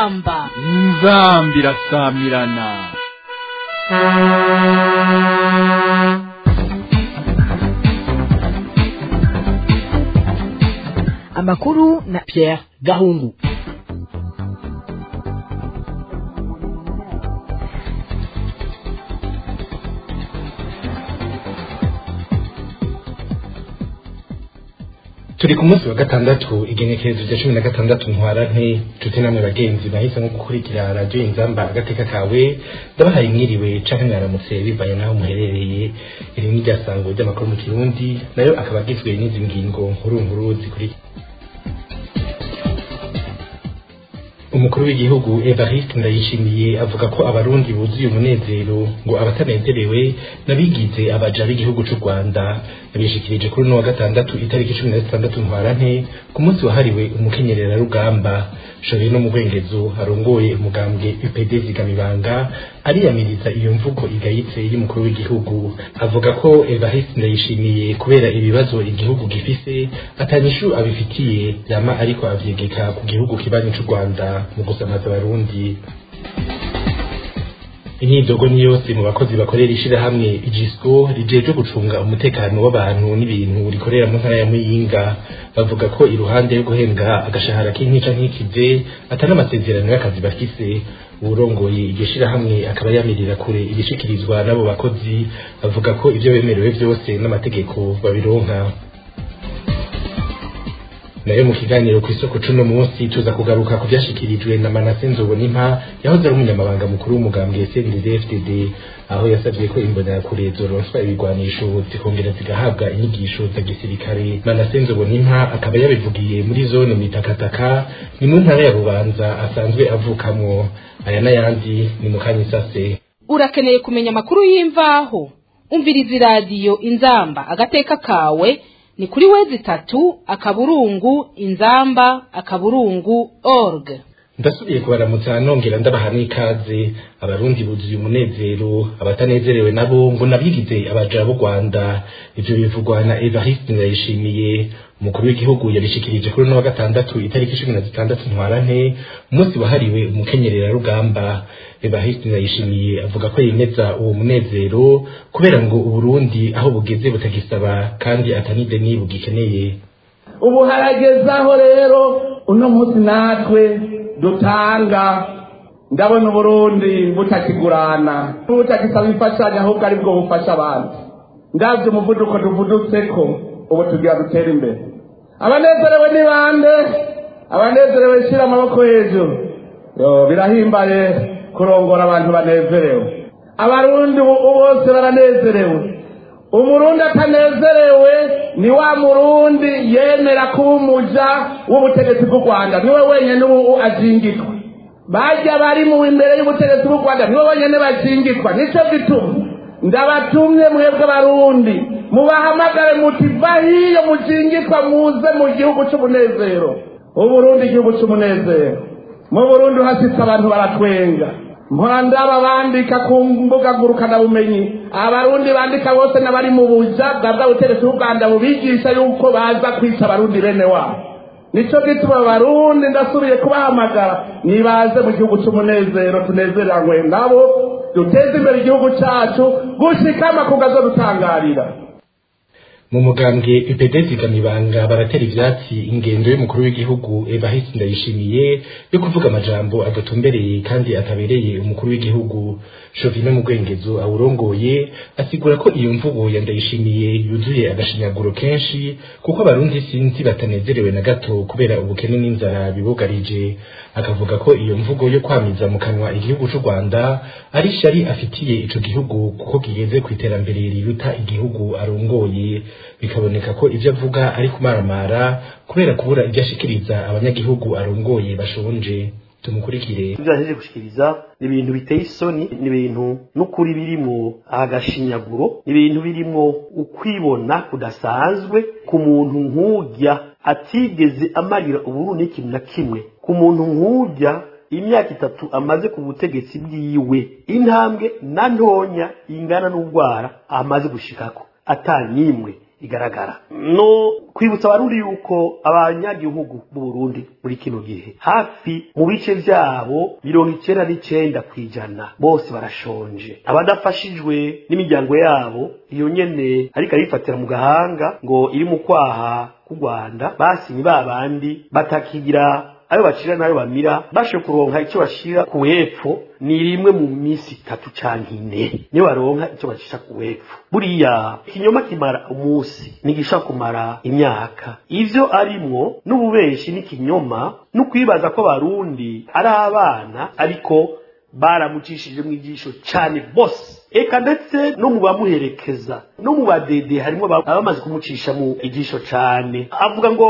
inzamba inzambi irasamirana amakuru na Pierre Gahungu turi ku munsi wa gatandatu igenekerezo rya cumi na gatandatu ntwarante nshuti namwe bagenzi bahisemo gukurikira radiyo inzamba agateka kawe ndabahaye mwiriwe canke mwaramutse bivanye n'aho muherereye iri ni rya sango ry'amakuru mu kirundi nayo akaba agizwe n'izi ngingo nkuru nkuru zikurikira umukuru w'igihugu Evariste Ndayishimiye avuga ko abarundi buzuye umunezero ngo abatanezerewe nabigize abaja b'igihugu c'u Rwanda yabishikirije kuri uno wa gatandatu itariki cumi na zitandatu ntwarante ku munsi wahariwe umukenyerera rugamba shore no mu bwengezo arongoye umugambwe UPD zigamibanga ariyamiriza iyo mvugo igayitse y'umukuru w'igihugu avuga ko Evariste Ndayishimiye kubera ibibazo igihugu gifise atanyishu abifitiye yama ariko avyegeka ku gihugu kibanyi c'u Rwanda mu gusamaza abarundi imyidogo ni yose mu bakozi bakorera ishirahamwe igisco rijejwe gucunga umutekano w'abantu n'ibintu rikorera mu ntara ya muyinga bavuga ko iruhande yo guhembwa agashahara k'intica ntikize atari amasezerano y'akazi bafise uwurongoye iryo shirahamwe akaba yamirira kure ibishikirizwa n'abo bakozi bavuga ko ivyo bemerewe vyose n'amategeko babironka nayo mu kiganiro ku isoko cuno munsi tuza kugaruka ku vyashikirijwe na Manase Nzobonimpa yahoze ari umunyamabanga mukuru w'umugambwe CNDD-FDD aho yasavye ko imbonerakure zoronswa ibigwanisho zikongera zigahabwa inyigisho za gisirikare Manase Nzobonimpa akaba yabivugiye muri zone mitakataka ni mu ntara ya Bubanza asanzwe avukamwo aya n'ayandi ni mu kanyisase urakeneye kumenya amakuru y'imvaho umviriza iradiyo inzamba agateka kawe ni kuri wezi itatu akaburungu inzamba akaburungu org ndasubiye kubaramutsa nongera ndabaha n'ikaze abarundi buzuye umunezero abatanezerewe nabo ngo nabigize abaja b'u rwanda ivyo bivugwa na evariste ndayishimiye umukuru w'igihugu yabishikirije kuri uno wa gatandatu itariki cumi na zitandatu ntwarante umunsi wahariwe umukenyerera rugamba evariste ndayishimiye avuga ko yemeza uwo munezero kubera ngo uburundi aho bugeze butagisaba kandi atanideni bugikeneye ubu haragezaho rero uno munsi natwe dutanga ndabona uburundi butakigurana butagisaba imfashanyo ahubwo ari bwo bufasha abandi ndabyo umuvuduko tuvudutseko ubu tugira dutera imbere abanezerewe ni bande abanezerewe shyira amaboko hejuru yo birahimbaye kurongora abantu banezerewe abarundi bose baranezerewe umurundi atanezerewe ni wa murundi yemera kuba umuja w'ubutegetsi bw'u rwanda niwe wenyine ubu azingitwa bajya bari mu imbere y'ubutegetsi bw'u rwanda niwe wenyine bazingitwa nicyo gituma ndabatumye mwebwe abarundi mubahamagare muti va hiyo muzingitwa muze mu gihugu cy'umunezero uburundi igihugu cy'umunezero mu burundi uhasitse abantu baratwenga mpora ndaba bandika ku mbuga ngurukanabumenyi abarundi bandika bose n'abari mu buja bwa bwa butegetsi bw'u rwanda bubigisha yuko baza kwica abarundi bene wabo nicyo gituma abarundi ndasubiye kubahamagara nibaze mu gihugu cy'umunezero tunezeranywe nabo duteze imbere igihugu cyacu gushikama ku gazo dutangarira mu mugambwe UPD zigamibanga baratera ivyatsi ingendo y'umukuru w'igihugu Evariste Ndayishimiye yo kuvuga amajambo adatumbereye kandi atabereye umukuru w'igihugu Jovino mu bwengezo awurongoye asigura ko iyo mvugo ya Ndayishimiye yuzuye agashinyaguro kenshi kuko abarundi sinzi batanezerewe na gato kubera ubukene n'inzara bibugarije akavuga ko iyo mvugo yo kwamiza mu kanwa igihugu c'u Rwanda ari shari afitiye ico gihugu kuko kigeze ku iterambere riruta igihugu arongoye bikaboneka ko ibyo avuga ari kumaramara kubera kubura ibyo ashikiriza abanyagihugu arongoye bashonje tumukurikire ibyo yahejeje gushikiriza ni ibintu biteye isoni ni ibintu n'ukuri birimwo agashinyaguro ni ibintu birimwo ukwibona kudasanzwe ku muntu nk'ujya atigeze amarira uburundi n'ikintu na kimwe ku muntu nk'ujya imyaka itatu amaze ku butegetsi bwiwe intambwe na ntonya ingana n'ubwara amaze gushikako atanyimwe igaragara no kwibutsa abarundi yuko abanyagihugu b'u Burundi muri kino gihe hafi mu bice vyabo mirongo icenda n'icenda kw'ijana bose barashonje abadafashijwe n'imiryango yabo iyo nyene ariko arifatira mu gahanga ngo iri mu kwaha k'u Rwanda basinye ba bandi batakigira ayo bacira nayo bamira bashe kuronka icyo bashira ku hepfo ni rimwe mu minsi itatu canke ine niyo baronka icyo bacisha ku hepfo buriya ikinyoma kimara umunsi nigisha kumara imyaka ivyo arimwo n'ububeshi n'ikinyoma no kwibaza ko abarundi ari abana ariko baramucishije mu ijisho cyane bose eka ndetse no mu bamuherekeza no mu badede harimo abamaze kumucisha mu ijisho cyane avuga ngo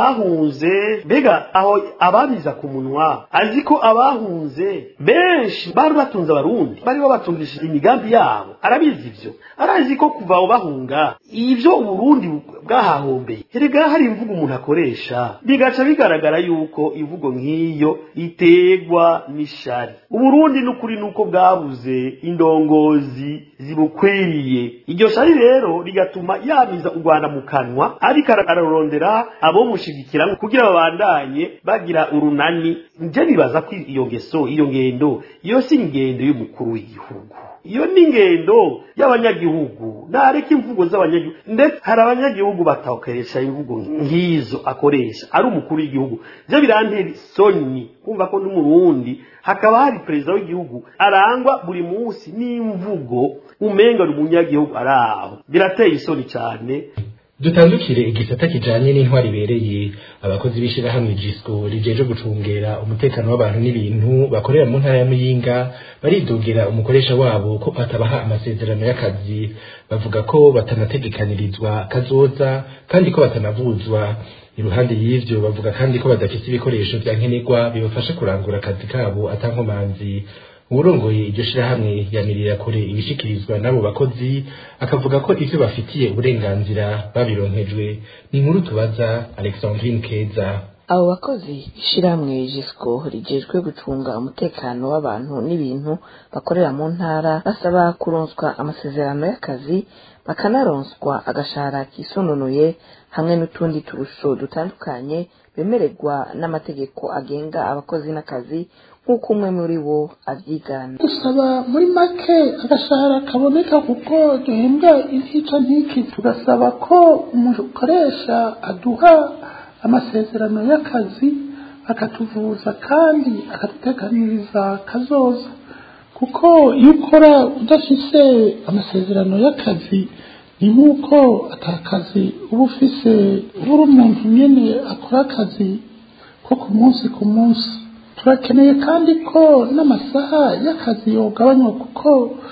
abahunze mbega aho abamiza ku munwa azi ko abahunze benshi bari batunze abarundi bari babatungishije imigambi yabo arabizi ivyo arazi ko kuva aho bahunga ivyo uburundi bwahahombeye erega hari imvugo umuntu akoresha bigaca bigaragara yuko imvugo nk'iyo iterwa n'ishari uburundi n'ukuri nuko bwabuze indongozi zibukwiriye iryo shari rero rigatuma yamiza u rwanda mu kanwa ariko ararondera abomushigikira kugira babandanye bagira urunani nje bibaza ko iyo ngeso iyo ngendo iyo si ingendo y'umukuru w'igihugu iyo ni ingendo y'abanyagihugu nareka imvugo z'abanyagihugu ndetse hari abanyagihugu batakoresha imvugo nk'izo akoresha ari umukuru w'igihugu byo birantera isoni kumva ko n'umurundi hakaba hari perezida w'igihugu arangwa buri munsi n'imvugo umenga ni umunyagihugu ari aho birateye isoni cyane dutandukire igisata kijanye n'intwari ibereye abakozi b'ishirahamwe jisco rijeje gucungera umutekano w'abantu n'ibintu bakorera mu ntara ya muyinga baridogera umukoresha wabo ko atabaha amasezerano y'akazi bavuga ko batanategekanirizwa kazoza kandi ko batanavuzwa iruhande y'ivyo bavuga kandi ko badafise ibikoresho vya nkenerwa bibafasha kurangura akazi kabo atankomanzi uwurongoye iryo shirahamwe yamirira kure ibishikirizwa n'abo bakozi akavuga ko ivyo bafitiye uburenganzira babironkejwe ni inkuru tubaza alexandrine keza abo bakozi ishirahamwe jisco rijejwe gucunga umutekano w'abantu n'ibintu bakorera mu ntara basaba kuronswa amasezerano y'akazi bakanaronswa agashahara kisununuye hamwe n'utundi turusho dutandukanye bemererwa n'amategeko agenga abakozi n'akazi nk'uko umwe muri bo abyigana dusaba muri make agashahara kaboneka kuko duhembwa intica ntiki tugasaba ko umukoresha aduha amasezerano y'akazi akatuvuza kandi akaduteganiriza kazoza kuko iyo ukora udafise amasezerano y'akazi ni nk'uko atakazi uba ufise uba uri umuntu nyine akora akazi ko ku munsi ku munsi turakeneye kandi ko n'amasaha y'akazi yogabanywa kuko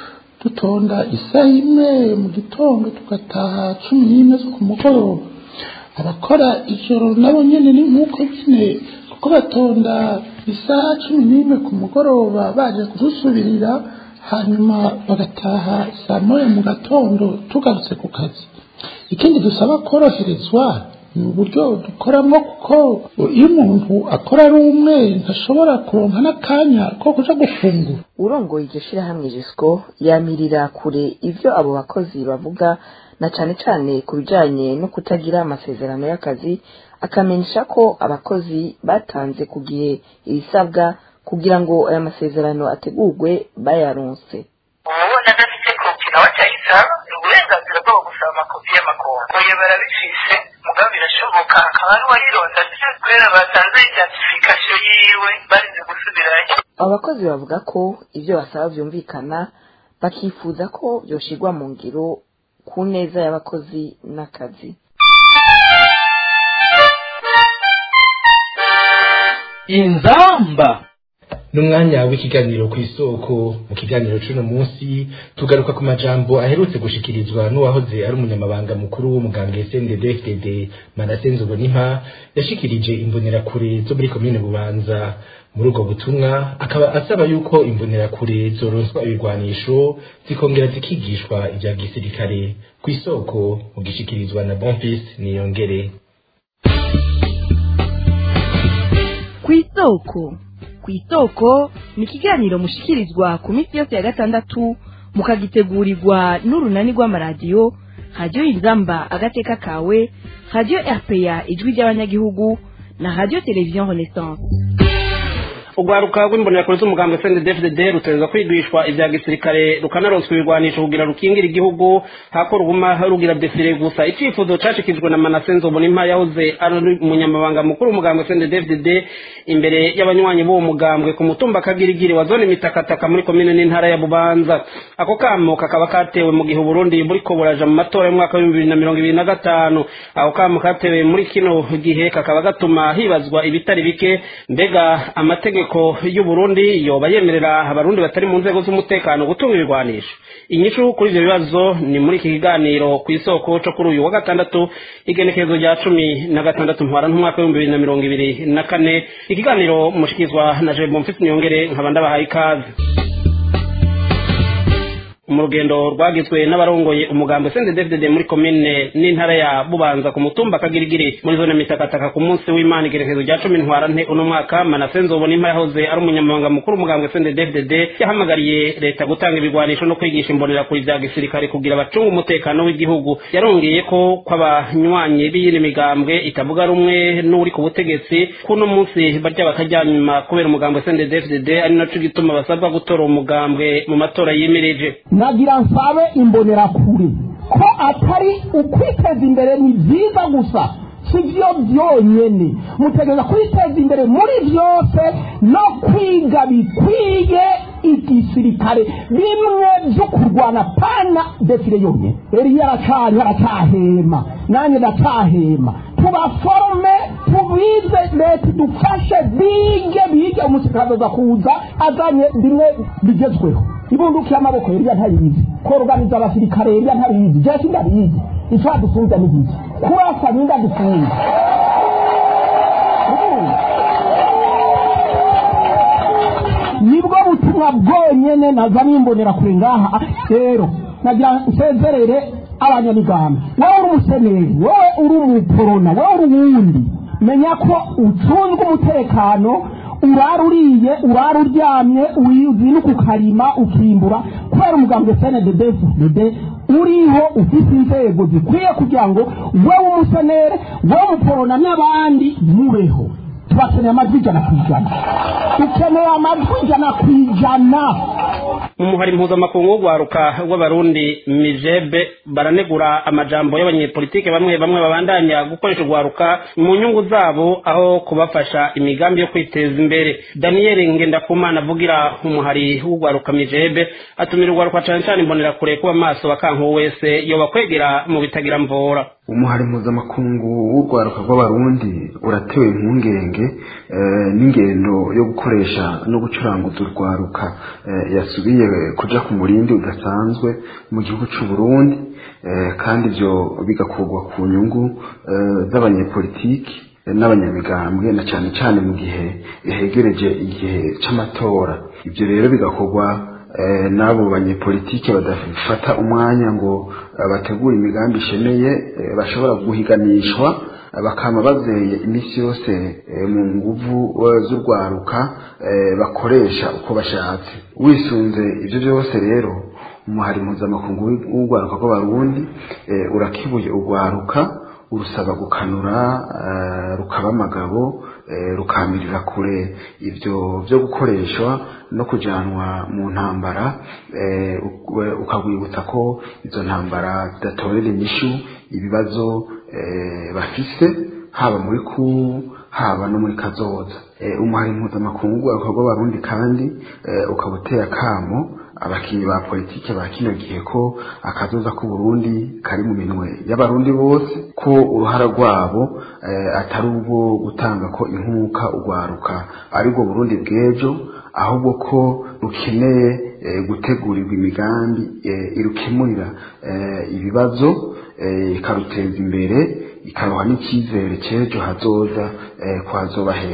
dutonda isaha imwe mu gitondo tugataha cumi n'imwe zo ku mugoroba abakora ijoro nabo nyine ni nk'uko nyine kuko batonda isaha cumi n'imwe ku mugoroba baje kudusubirira hanyuma bagataha saa moya mu gatondo tugarutse ku kazi ikindi dusaba koroherezwa ni uburyo dukoramo kuko iyo umuntu akora ari umwe ntashobora kuronka n'akanya ko kuja gufungura urongoye iryo shirahamwe jisco yamirira kure ivyo abo bakozi bavuga na cane cane ku bijanye no kutagira amasezerano y'akazi akamenyesha ko abakozi batanze ku gihe ibisabwa kugira ngo aya masezerano ategurwe bayaronse ubona adafite kopi nawe atayisaba ni uburenganzira bwo gusaba amakopi y'amakongo oya barabifise mugabo birashoboka akaba ari uwayironda kubera batanze identification yiwe barize gusubirayo abo bakozi bavuga ko ibyo basaba vyumvikana bakifuza ko vyoshirwa mu ngiro ku neza y'abakozi n'akazi inzamba n'umwanya w'ikiganiro ku isoko mu kiganiro c'uno munsi tugaruka ku majambo aherutse gushikirizwa n'uwahoze ari umunyamabanga mukuru w'umugambwe CNDD-FDD Manasenzo Bonimpa yashikirije imbonerakure zo muri komine Bubanza muri ubwo butumwa akaba asaba yuko imbonerakure zoronswa ibigwanisho zikongera zikigishwa ivya gisirikare ku isoko mu gishikirizwa na Bonfils Niyongere ku isoko ku isoko ni ikiganiro mushikirizwa ku minsi yose ya gatandatu mukagitegurirwa n'urunani rw'amaradiyo radiyo inzamba agateka kawe radiyo rpa ijwi ry'abanyagihugu na radiyo televiziyo renaissance urwaruka rw'imbonerakure z'umugambwe cndfdd rutegerezwa kwigishwa ibya gisirikare rukanaronswa ibigwanisho kugira rukingira igihugu hako ruguma rugira defile gusa icifuzo cashikijwe na manase nzobonimpa yahoze ari umunyamabanga mukuru w'umugambwe cndfdd imbere y'abanywanyi b'uwo mugambwe ku mutumba kagirigiri wa zone mitakataka muri komine n'intara ya bubanza ako kamo kakaba katewe mu gihe uburundi buriko buraja mu matora y'umwaka w'ibihumbi bibiri na mirongo ibiri na gatanu ako kamo katewe muri kino gihe kakaba gatuma hibazwa ibitari bike mbega amategeko y'uburundi yoba yemerera abarundi batari mu nzego z'umutekano gutunga ibigwanisho inyishu kuri ivyo bibazo ni muri iki kiganiro ku isoko co kuri uyu wa gatandatu igenekerezo rya cumi na gatandatu ntwara n'umwaka w'ibihumbi bibiri na mirongo ibiri na kane ikiganiro mushikizwa na jebo mfise nyongere nkaba ndabahaye ikaze mu rugendo rwagizwe n'abarongoye umugambo CNDD-FDD muri komine n'intara ya Bubanza ku mutumba Kagirigiri muri zone mitakataka ku munsi w'Imana igerekezo rya cumi ntwara nte uno mwaka Manase Nzobonimpa yahoze ari umunyamabanga mukuru umugambo CNDD-FDD yahamagariye leta gutanga ibigwanisho no kwigisha imbonerakure vya gisirikare kugira bacunga umutekano w'igihugu yarongeye ko kw'abanywanyi b'iyindi migambwe itavuga rumwe n'uri ku butegetsi kuno munsi barya bakajyanyuma kubera umugambo CNDD-FDD ari naco gituma basabwa gutora umugambwe mu matora yimirije nagira nsabe imbonerakure ko atari ukwiteza imbere ni byiza gusa si byo byonyine mutegereza kwiteza imbere muri byose no kwiga bikwiye igisirikare bimwe byo kurwana pana defire yonyine rero aracari aracahema nanjye ndacahema tubaforome tubize leta idufashe bige bige umusirikare aza kuza azanye bimwe bigezweho ibunduki y'amaboko yariya ntabizi koroganiza abasirikare yariya ntabizi jewe sindabizi icyo adufunze ni iki kurasa ninda dufunze nibwo butumwa bwonyene nazanye imbonera kure ngaha rero nagira nsezerere abanyamigamba wowe uri umuseneri wowe uri umuporona wowe uri uwundi menya ko ucunzwe umutekano urara uriye urara uryamye uzinuka ukarima ukimbura kubera umugambi wa cnddd uriho ufite inzego zikwiye kugira ngo wowe umusenere wowe umuporona n'abandi mubeho tubakeneye amajwi ijana ku ijana dukeneye amajwi ijana ku ijana umuhari mpuzamakungu w'urwaruka rw'abarundi mijebe baranegura amajambo y'abanyepolitike bamwe bamwe babandanya gukoresha urwaruka mu nyungu zabo aho kubafasha imigambi yo kwiteza imbere daniel ngendakumana avugira umuhari w'urwaruka mijebe atumira urwaruka cane cane imbonerakure kuba maso bakankuwe wese yoba kwegera mu bitagira mvora umuhari mpuzamakungu w'urwaruka rw'abarundi uratewe impungenge n'ingendo yo gukoresha no gucuranguza urwaruka yasubiye kuja ku murindi udasanzwe mu gihugu c'u Burundi kandi ibyo bigakorwa ku nyungu z'abanyepolitiki n'abanyamigambwe na cyane cyane mu gihe hegereje igihe c'amatora ibyo rero bigakorwa n'abo banyepolitike badafata umwanya ngo bategure imigambi ishemeye bashobora guhiganishwa bakama bazeye iminsi yose mu nguvu z'urwaruka bakoresha uko bashatse wisunze ibyo byose rero umuhari mpuzamakungu w'urwaruka rw'abarundi urakibuye urwaruka urusaba gukanura rukaba amagabo rukamirira kure ibyo byo gukoreshwa no kujanwa mu ntambara ukagwibutsa ko izo ntambara zidatorera inyishu ibibazo bafise haba muri ku haba no muri kazoza umuhari mpuzamakungu wakorwa abarundi kandi ukaba uteye akamo abakinnyi ba politike ba kino gihe ko akazoza k'uburundi kari mu minwe y'abarundi bose ko uruhara rwabo atari ubwo gutanga ko inkuka urwaruka aribwo burundi bw'ejo ahubwo ko rukeneye gutegurirwa imigambi irukemurira ibibazo ikaruteza imbere ikaroha n'icyizere cy'ejo hazoza kwazoba heza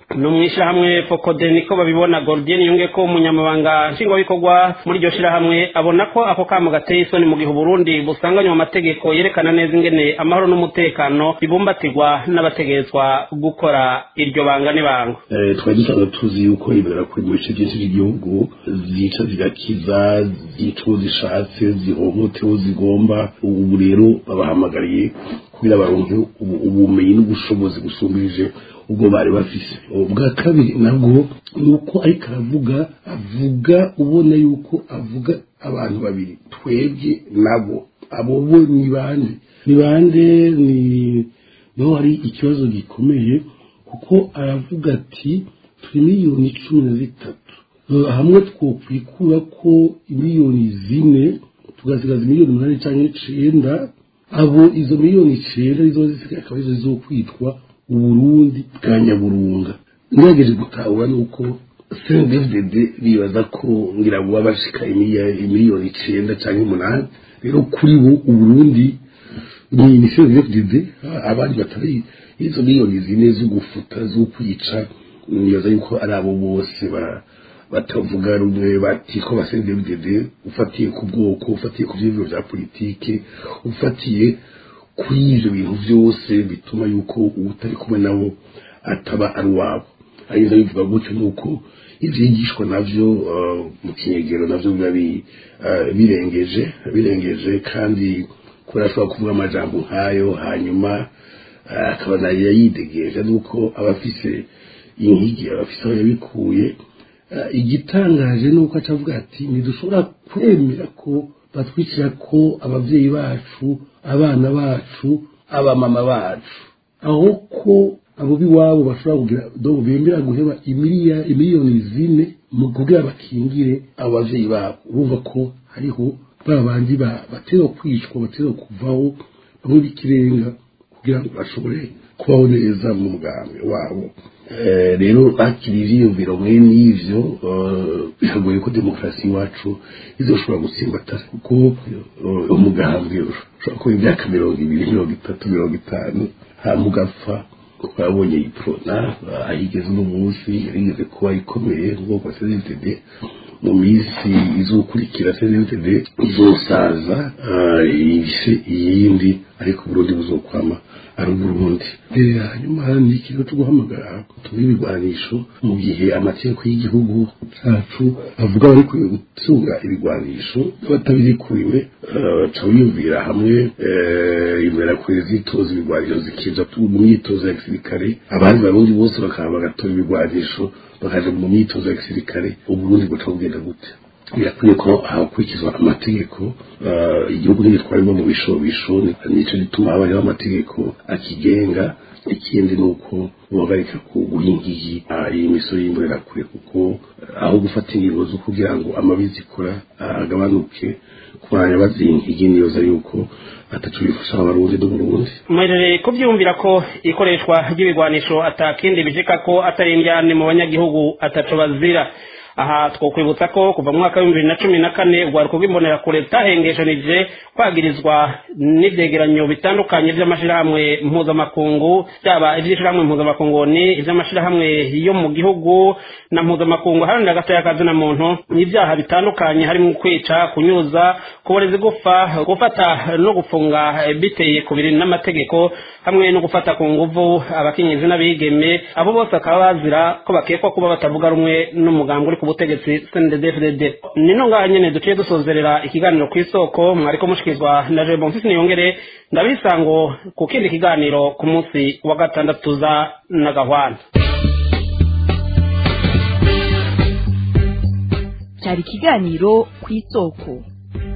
no mu ishyirahamwe fokode niko babibona Gordien yunge ko umunyamabanga nshingwabikorwa muri iryo shyirahamwe abona ko ako kamo gateye isoni mu gihe Burundi busanganywe amategeko yerekana neza ingene amahoro n'umutekano bibumbatirwa n'abategetswa gukora iryo banga n'ibanga twari dusanzwe tuzi yuko ibera kuri mu bice byinshi by'igihugu zica zigakiza zica uwo zishatse zihohote uwo zigomba ubu rero babahamagariye kugira baronke ubumenyi n'ubushobozi busumbirije ubwo bari bafise ubwa kabiri nabwo ni uko ariko aravuga avuga ubona yuko avuga abantu babiri twebwe nabo abo bo ni bande ni bande ni niho hari ikibazo gikomeye kuko aravuga ati turi miliyoni cumi na zitatu hamwe twokwikura ko miliyoni zine tugasigaza miliyoni umunani cyangwa icenda abo izo miliyoni icenda izo zisigaye akaba arizo zizokwitwa uburundi bwa nyaburunga ngerageje gutahura ni uko cndfdd bibaza ko ngira ngo baba bashika miliyoni icenda cyangwa umunani rero kuri bo uburundi ni cndfdd abandi batari izo miliyoni zine zo gufuta zo kwica nibaza yuko ari abo bose batavuga rumwe bati ko ba cndfdd ufatiye ku bwoko ufatiye ku vyiyumviro vya politike ufatiye kuri ivyo bintu vyose bituma yuko utari kumwe nabo ataba ari uwabo arizo bivuga gutyo nuko ivyigishwa navyo mu kinyegero navyo biba birengeje birengeje kandi kubera ashobora kuvuga amajambo nk'ayo hanyuma akaba nayo yidegeje nuko abafise inkigi abafise aho yabikuye igitangaje nuko aca avuga ati ntidushobora kwemera ko batwicira ko abavyeyi bacu abana bacu abamama bacu aho ko abo biwabo bashobora kugira donc bemera guheba imiliya imiliyoni zine mu kugira bakingire abo bavyeyi babo urumva ko hariho ba bandi batera kwicwa batera kuvaho bamwe b'ikirenga kugira ngo bashobore kubaho neza mu mugambi wabo rero hakiri ivyiyumviro mwene ivyo biragoye ko demokarasi iwacu izoshobora gutsimbatara kuko umugambi ushobora kuba imyaka mirongo ibiri mirongo itatu mirongo itanu hama ugapfa twabonye iprona ayigeze uno munsi yarigeze kuba ikomeye nk'uko cdtd mu minsi izokurikira cdtd izosaza ifise iyindi ariko uburundi buzokwama ari uburundi hanyuma ni ikintu cyo guhamagara tube ibigwanisho mu gihe amategeko y'igihugu cyacu avuga bari gutunga ibigwanisho batabirikuriwe baca biyumvira hamwe imera kure zitoza ibigwanisho zikija mu myitozo ya gisirikare abandi barundi bose bakaba bagatora ibigwanisho bakaja mu myitozo ya gisirikare uburundi buca bugenda gute birakwiye ko hakurikizwa amategeko igihugu ntigitwarirwa mu bishobisho nico gituma habaho amategeko akigenga ikindi ni uko bohagarika guhingiye iyi misoro y'imbonerakure kuko aho gufata ingingo zo kugira ngo amabi zikora agabanuke kubanya bazinkigi niyoza yuko ataco bifasha abarundi n'uburundi mwerere kubyumvira ko ikoreshwa ry'ibigwanisho atakindi bijeka ko atari indyane mu banyagihugu ataco bazira aha twokwibutsa ko kuva mu mwaka w'ibihumbi bibiri na cumi na kane urwaruko rw'imbonerakure rutahengeshanije kwagirizwa n'ivyegeranyo bitandukanye vy'amashirahamwe mpuzamakungu byaba ivy'ishirahamwe mpuzamakungu ni ivy'amashirahamwe yo mu gihugu na mpuzamakungu haranira agatoya kazina muntu n'ivyaha bitandukanye harimo kwica kunyuza kuboreza igufa gufata no gufunga biteye ku biri n'amategeko hamwe no gufata ku nguvu abakenyezi n'abigeme abo bose bakaba bazira ko bakekwa kuba batavuga rumwe n'umugambi uri ku butegetsi CNDD-FDD nino ngaha nyene duciye dusozerera ikiganiro ku isoko mwariko mushikizwa na Jean Bonfils Niyongere ndabisango ku kindi kiganiro ku munsi wa gatandatu za Nagahwana cyari ikiganiro ku isoko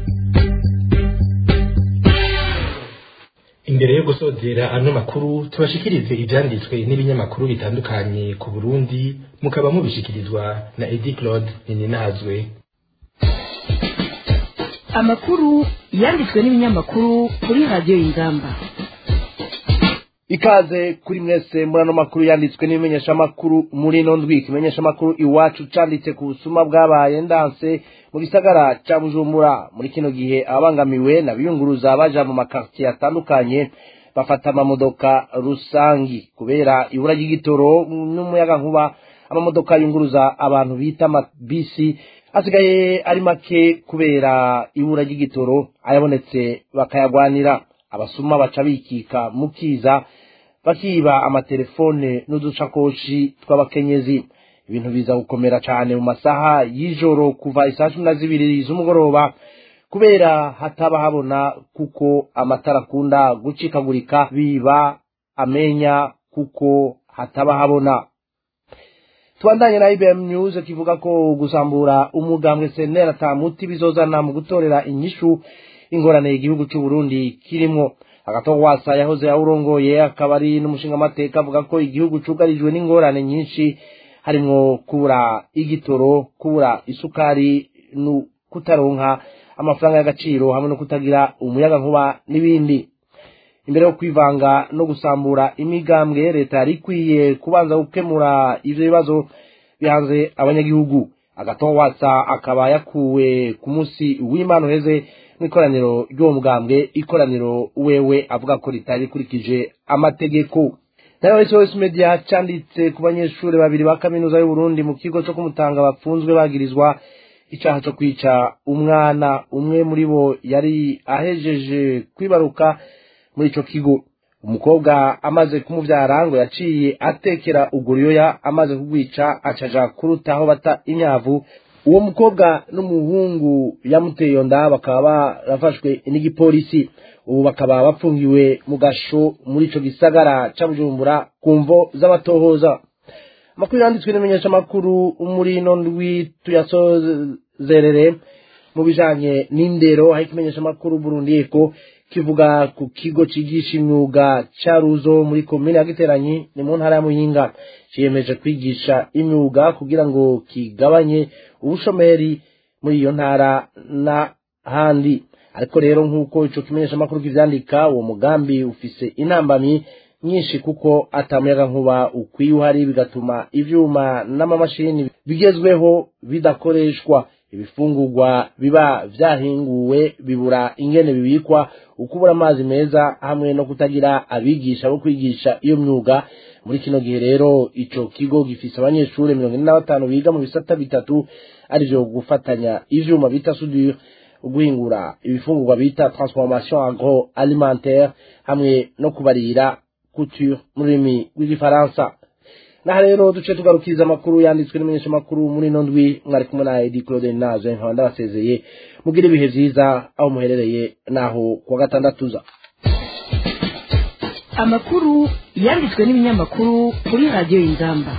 imbere yo gusozera ano makuru tubashikirize ibyanditswe n'ibinyamakuru bitandukanye ku Burundi mukaba mubishikirizwa na Edi Claude Nininazwe amakuru yanditswe n'ibinyamakuru kuri radiyo y'ingamba ikaze kuri mwese muri ano makuru yanditswe n'ibimenyeshamakuru muri ino ndwi ikimenyeshamakuru iwacu canditse ku busuma bwabaye ndanse mu gisagara ca bujumbura muri kino gihe ababangamiwe n'abiyunguruza baja mu makartiye atandukanye bafata amamodoka rusangi kubera ibura ry'igitoro n'umuyaga nkuba amamodoka yunguruza abantu bita amabisi asigaye ari make kubera ibura ry'igitoro ayabonetse bakayagwanira abasuma baca bikika mukiza bakiba amatelefone n'udusakoshi tw'abakenyezi ibintu biza gukomera cyane mu masaha y'ijoro kuva isaa cumi na zibiri z'umugoroba kubera hataba habona kuko amatara akunda gucikagurika biba amenya kuko hataba habona tubandanye na IBM News kivuga ko gusambura umugambwe senera tamuti bizozana mu gutorera inyishu ingorane igihugu cy'u Burundi kirimo agato wasa yahoze yawurongoye akaba ari n'umushinga amateka avuga ko igihugu cugarijwe n'ingorane nyinshi harimo kubura igitoro kubura isukari no kutaronka amafaranga y'agaciro hamwe no kutagira umuyaga nkuba n'ibindi imbere yo kwivanga no gusambura imigambwe leta yari ikwiye kubanza gukemura ivyo bibazo bihanze abanyagihugu agaton watsa akaba yakuwe ku munsi w'imana uheze mw'ikoraniro ry'uwo mugambwe ikoraniro wewe avuga ko ritari rikurikije amategeko nayo SOS Media canditse ku banyeshuri babiri ba kaminuza y'u Burundi mu kigo cyo kumutanga bapfunzwe bagirizwa icaha cyo kwica umwana umwe muri bo yari ahejeje kwibaruka muri ico kigo umukobwa amaze kumuvyara ngo yaciye atekera uguriyoya amaze kugwica acaja kuruta aho bata imyavu uwo mukobwa n'umuhungu yamuteye iyo nda bakaba barafashwe n'igipolisi ubu bakaba bapfungiwe mu gasho muri ico gisagara ca bujumbura ku mvo z'abatohoza amakuru yanditswe n'imenyesha amakuru muri ino ndwi tuyasozerere mu bijanye n'indero aho ikimenyesha amakuru burundi eko kivuga ku kigo cigisha imyuga ca ruzo muri komine ya giteranyi ni mu ntara ya muyinga ciyemeje kwigisha imyuga kugira ngo kigabanye ubushomeri muri iyo ntara n'ahandi ariko rero nk'uko ico kimenyesha amakuru kivyandika uwo mugambi ufise intambamyi nyinshi kuko atamuyaga nkuba ukwiye uhari bigatuma ivyuma n'amamashini bigezweho bidakoreshwa ibifungurwa biba vyahinguwe bibura ingene bibikwa ukubura amazi meza hamwe no kutagira abigisha bo kwigisha iyo myuga muri kino gihe rero ico kigo gifise abanyeshuri mirongo ine na batanu biga mu bisata bitatu arivyo gufatanya ivyuma bita soudure guhingura ibifungurwa bita transformation agro alimentaire hamwe no kubarira couture mu rurimi rw'igifaransa naha rero duce tugarukiriza amakuru yanditswe n'imenyesha amakuru muri ino ndwi mwari kumwe na edi claude naje nkaba ndabasezeye mugire ibihe vyiza aho muherereye naho kuwa gatandatu za amakuru yanditswe n'ibinyamakuru kuri radiyo y'ingamba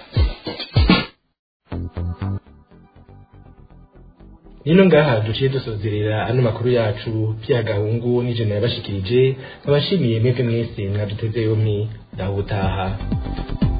nino ngaha duciye dusozerera ano makuru yacu pya gahungu n'ijana yabashikirije nkabashimiye mwebwe mwese mwaduteze yompi ndahutaha